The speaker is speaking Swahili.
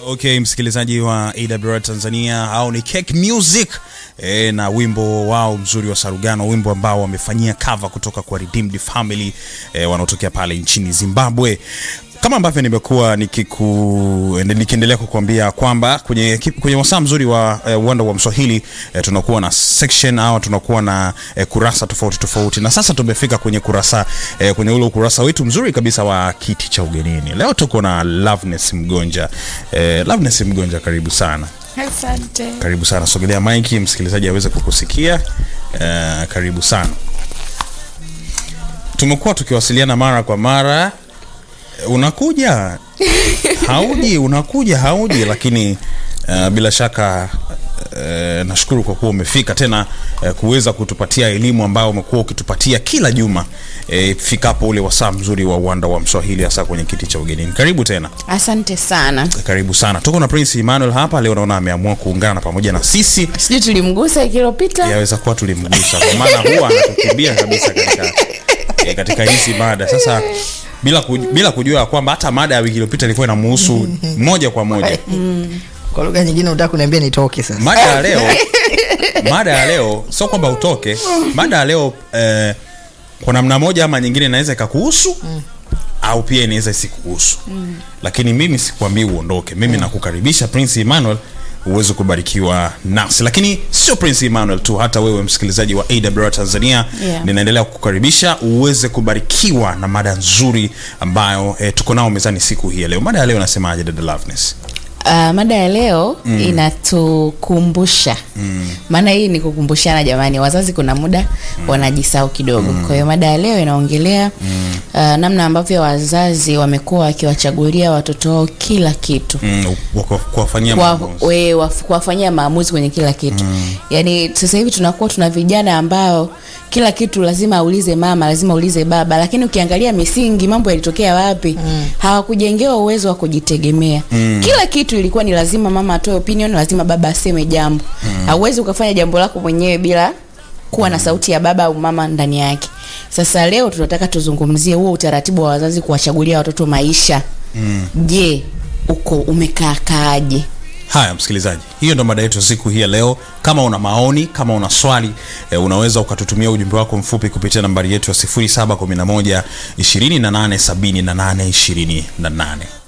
Okay, msikilizaji wa AWR Tanzania au ni Cake Music e, na wimbo wao mzuri wa Sarugano, wimbo ambao wamefanyia cover kutoka kwa Redeemed Family e, wanaotokea pale nchini Zimbabwe kama ambavyo nimekuwa nikiku nikiendelea kukuambia kwamba kwenye, kwenye wasaa mzuri wa eh, uwanda wa Mswahili eh, tunakuwa na section au tunakuwa na eh, kurasa tofauti tofauti, na sasa tumefika kwenye kurasa eh, kwenye ule ukurasa wetu mzuri kabisa wa kiti cha ugenini. Leo tuko na Loveness Mgonja. Eh, Loveness Mgonja, karibu sana. Asante. Karibu sana, sogelea maiki msikilizaji aweze kukusikia. Eh, karibu sana. Tumekuwa tukiwasiliana mara kwa mara unakuja hauji, unakuja hauji, lakini uh, bila shaka uh, nashukuru kwa kuwa umefika tena uh, kuweza kutupatia elimu ambayo umekuwa ukitupatia kila juma uh, fikapo ule wasaa mzuri wa uwanda wa Mswahili, hasa kwenye kiti cha ugenini. Karibu tena. Asante sana. Karibu sana. Tuko na Prince Emmanuel hapa leo, naona ameamua kuungana pamoja na sisi. Sijui tulimgusa wiki iliyopita. Yaweza kuwa tulimgusa, kwa maana huwa anatukimbia kabisa katika e, katika hizi mada sasa bila, kuj, bila kujua kwamba hata mada ya wiki iliyopita ilikuwa inamuhusu moja kwa moja. Kwa lugha nyingine unataka kuniambia nitoke sasa? Mada ya leo, mada ya leo sio kwamba utoke. Mada ya leo eh, kwa namna moja ama nyingine inaweza ikakuhusu mm. au pia inaweza isikuhusu mm. lakini mimi sikwambii uondoke. Mimi mm. nakukaribisha Prince Emmanuel uweze kubarikiwa nasi, lakini sio Prince Emmanuel tu, hata wewe msikilizaji wa AWR Tanzania Yeah. ninaendelea kukukaribisha uweze kubarikiwa na mada nzuri ambayo eh, tuko nao mezani siku hii ya leo. Mada ya leo nasemaje, dada Loveness? Uh, mada ya leo mm. inatukumbusha maana hii ni kukumbushana jamani, wazazi kuna muda mm. wanajisahau kidogo mm. kwa hiyo mada ya leo inaongelea mm. uh, namna ambavyo wazazi wamekuwa wakiwachagulia watoto wao kila kitu Mm, wako- kuwafanyia Kwa- maamuzi. we- waf- kuwafanyia maamuzi kwenye kila kitu mm. yaani sasa hivi tunakuwa tuna vijana ambao kila kitu lazima aulize mama lazima aulize baba lakini ukiangalia misingi mambo yalitokea wapi mm. hawakujengewa uwezo wa kujitegemea mm. kila kitu ilikuwa ni lazima mama atoe opinion lazima baba aseme jambo mm. hauwezi ukafanya jambo lako mwenyewe bila kuwa na sauti ya baba au mama ndani yake sasa leo tunataka tuzungumzie huo utaratibu wa wazazi kuwachagulia watoto maisha mm. je uko umekaakaaje Haya, msikilizaji, hiyo ndo mada yetu siku hii ya leo. Kama una maoni, kama una swali e, unaweza ukatutumia ujumbe wako mfupi kupitia nambari yetu ya 0711 2878 28.